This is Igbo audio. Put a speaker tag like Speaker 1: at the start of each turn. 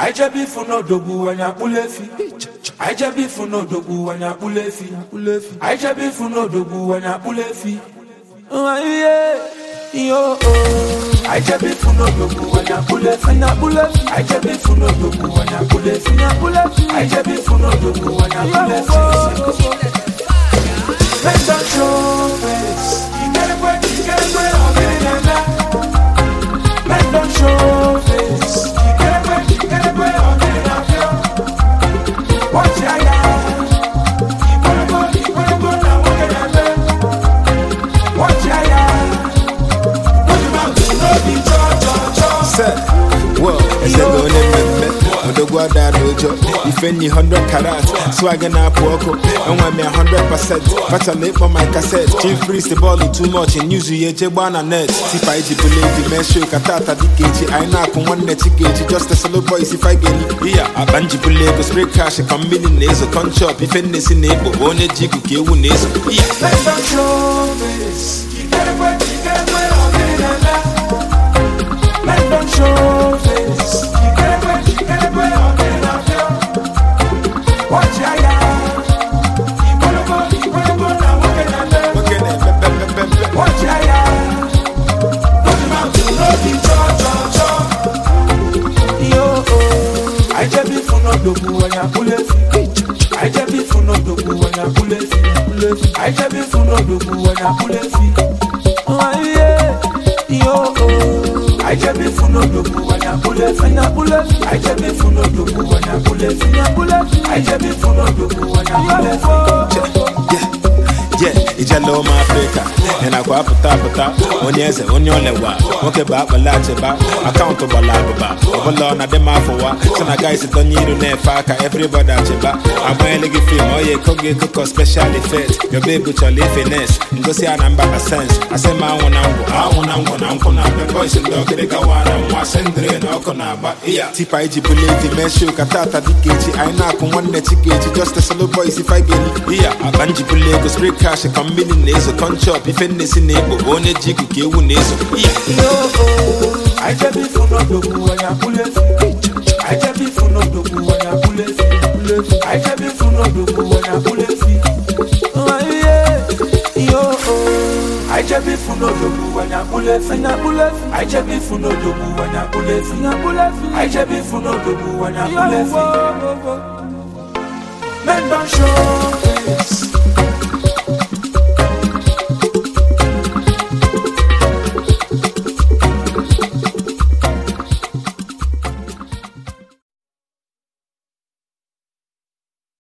Speaker 1: anyị jebe ifu n'odogwu anyị akpụla efi anyị jebe ifu n'odogwu anyị akpụla efi anyị jebe ifu n'odogwu anyị akpụla efi yo anyị jebe ifu n'odogwu anyị akpụla efi anyị jebe ifu n'odogwu anyị akpụla efi anyị jebe ifu n'odogwu anyị akpụla efi Men don't show face. Ikerekwe, ikerekwe, ọdịnala. Men don't show face. Ikerekwe, ikerekwe, ọdịnala. Watch ya ya. Ikwerego, ikwerego na nwoke na-eme. Watch ya ya. Put him out to no be cho cho cho.
Speaker 2: Sir, well, eze na onye mmemme odogwu ada n'ụjọ ife nyi 100 karat swag na-apụ ọkụ enwe m ya 100% fachala ịkpọ my cassette chief priest bọọlụ too much news ya eje gbaa na net tipa iji bụla evi mee show ka tata dịka echi anyị na-akụ nwanne chikeji just a solo boy si five geli iya akpa njibụla ego spray cash ka mmiri na-ezo conchop ife nnesi na-ekpo onye ji igu ka ewu na-ezo iya
Speaker 1: Men don't show face. Ikerekwe, ikerekwe, ọdịnala. Men don't show face. Ikerekwe, ikerekwe, ọdịnala. Watch ya ya. Ikwerego, ikwerego na nwoke na-eme.
Speaker 2: nwoke na-emepepepepe
Speaker 1: Watch ya ya. Put him out to no be cho cho cho. Yo, oh. I just be for no dogu when you pull it. I just be for no dogu when you pull it. I just be for no dogu when you pull it. Oh yeah. Yo, oh. I just be for no dogu when you pull it. When you pull it. I just be for no dogu when you pull it. When you pull it. I just be for no dogu when you pull it.
Speaker 2: Yeah, ijele ụmụ afrịka ị nakwa apụta apụta onye eze onye olewa nwoke bụ akpala achịba akaụntụ gbara abụba ọbụla ọ na-adị m afọwa so na guys donye iru na-efe aka everybody achịba agbanyela gị fim oye eko gị ekoko special effect yobe ebu chọrọ ife nes ngosi a na mba na sens asị m anwụ na ngwụ anwụ na ngwụ na nkwụ na abịa boys ndị ọkịrịka wara nwa sendịrị na ọkụ na-agba iya tipa iji bụla evi mee show ka tata dịka echi anyị na-akụ nwanne chikechi just a solo boy si five geli iya akpa njibụla ego spray cash ka mmiri na-ezo conchop ife nnesi na-ekpo onye ji igu ka ewu na-ezo iya
Speaker 1: I just be for no dogu when you pull it. I just be for no dogu when you pull it. I just be for no dogu when you pull it. Oh yeah, yo oh. I just be for no dogu when you pull it. When you pull it. I just be for no dogu when you pull it. When you pull it. I just be for no dogu when you pull it. Men don't show